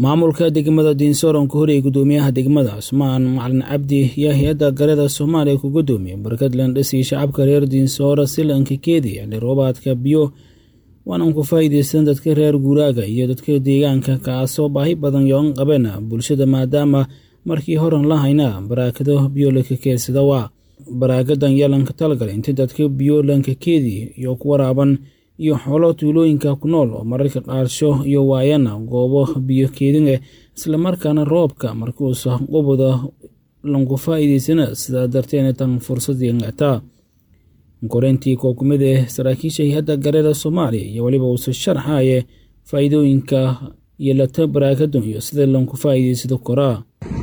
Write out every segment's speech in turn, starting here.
maamulka degmada diinsoron ka horiyay gudoomiyaha degmada cusmaan macalin cabdi iyo hay-adda garada soomaaliya ku gudoomiye barkadland dhisi shacabka reer diinsoora silanka keedi xilli roobaadka biyo waanan ku faa'iideysan dadka reer guuraaga iyo dadka deegaanka kaasoo baahi badan yoon qabeen bulshada maadaama markii horan la haynaa baraakado biyo lanka keedsada waa baraagadan yaa lanka talagalay inta dadka biyo lanka keedi iyo ku waraaban iyo xoolo tuulooyinka ku nool oo mararka qaarsho iyo waayana goobo biyo keedin eh islamarkaana roobka markuusa qubada lanku faa'iideysana sidaa darteena tan fursadii ngactaa koreyntii koo ku mid ah saraakiisha hay-adda gareeda soomaaliya iyo weliba uuse sharxaye faa'iidooyinka iyo lata baraakadun iyo sida lanku faa'iideysado koraa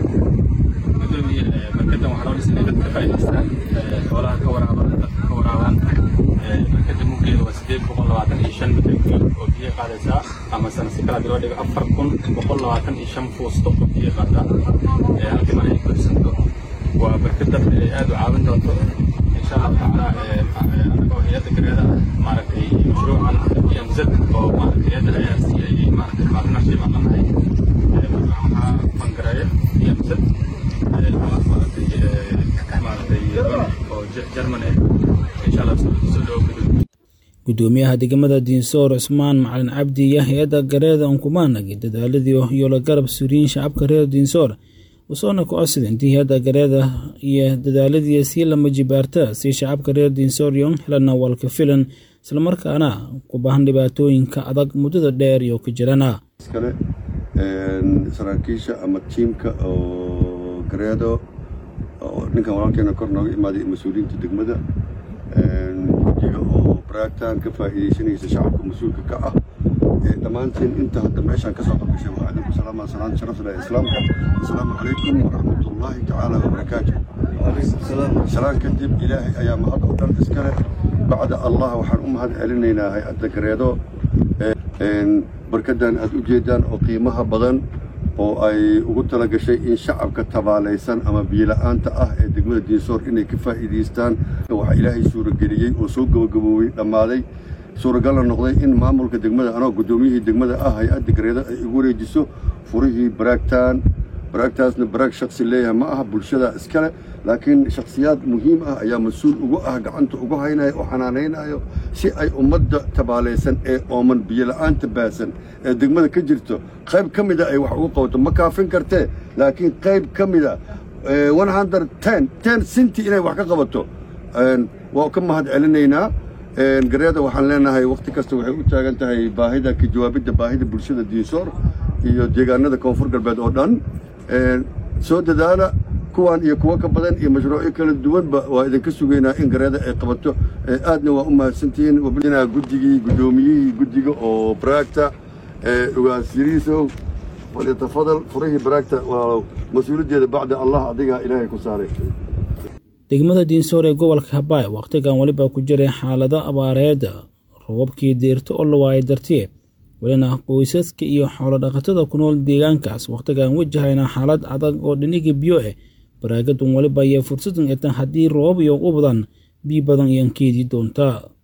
barkadan waxaa loo dhisay dadka faa'iidaystaan xoolaha ka waraabaan dadka ka waraabaan barkada muggeeda waa sideed boqol labaatan iyo shan mitir kiilo oo biyo qaadaysaa ama sana si kala loo dhigo afar kun boqol labaatan iyo shan fuusto oo biyo qaada halkii mar ay buuxsanto waa barkad dadka ay aad u caawin doonto insha allah tacaala anagoo hay-adda gareeda maaragtay mashruucan emz oo maaragtay hay-adda ayaas ay maaragtay partnership aan lanahay waxaa bangareeya emz gudoomiyaha degmada diinsoor cusmaan macalin cabdi iyo hay-adda gareeda unkumaanagi dadaaladii iyo la garab suriyin shacabka reer diinsoor usoona ku codsaday intii hay-adda gareeda iyo dadaaladii sii lama jibaarta si shacabka reer diinsoor yon helana walka filan islamarkaana ku baahan dhibaatooyinka adag muddada dheer iyo ku jirana saraakiisha ama tiimka oo gareedo ninkan walaalkeena kor nooga imaaday mas-uuliyiinta degmada gudiga oo baraagtan ka faa'iidaysanaysa shacabka mas-uulka ka ah dhammaantiin inta hadda meeshaan ka soo qabgashay waa idinku salaama salaan sharaf leh islaamka asalaamu calaykum waraxmatullaahi tacaala wabarakaatu salaan kadib ilaahay ayaa mahad oo dhan iskale bacda allah waxaan u mahad celinaynaa hay-adda gareedo barkadan aad u jeedaan oo qiimaha badan oo ay ugu tala gashay in shacabka tabaalaysan ama biyola'aanta ah ee degmada diinsoor inay ka faa'iidaystaan waxaa ilaahay suurageliyey oo soo gabagaboobey dhammaaday suuragalna noqday in maamulka degmada anoo guddoomiyihii degmada ah hay-adda gareeda ay igu wareejiso furihii baraagtaan baraagtaasna baraag shaksi leeyahay ma aha bulshada iskale laakiin shakhsiyaad muhiim ah ayaa mas-uul ugu ah gacanta ugu haynaya oo xanaanaynayo si ay ummadda tabaalaysan ee ooman biyola'aanta baasan ee degmada ka jirto qayb ka mida ay wax ugu qabato ma kaafin kartee laakiin qayb ka mida ten sinti inay wax ka qabato waa ka mahad celinaynaa gareeda waxaan leenahay wakhti kasta waxay u taagan tahay baahida ka jawaabidda baahida bulshada diinsoor iyo deegaanada koonfur galbeed oo dhan soo dadaala kuwan iyo kuwo ka badan iyo mashruucyo kala duwanba waa idinka sugaynaa in gareeda ay qabato aadna waa u mahadsantihiin guddigii guddoomiyihii guddiga oo baraagta ugaasiriisow falyatafadal furihii baraagta waa mas-uuliyaddeeda bacda allah adigaa ilaahay ku saaray degmada diinsoor ee gobolka habaay wakhtigan weliba ku jiray xaalado abaareeda robabkii deerto oo la waayay dartiye welina qoysaska iyo xoolodhaqatada ku nool deegaankaas wakhtigan wajahayna xaalad adag oo dhiniga biyo ah baraagadun weliba iyo fursadan etan haddii roobab iyo u badan biyo badan iyan keedii doontaa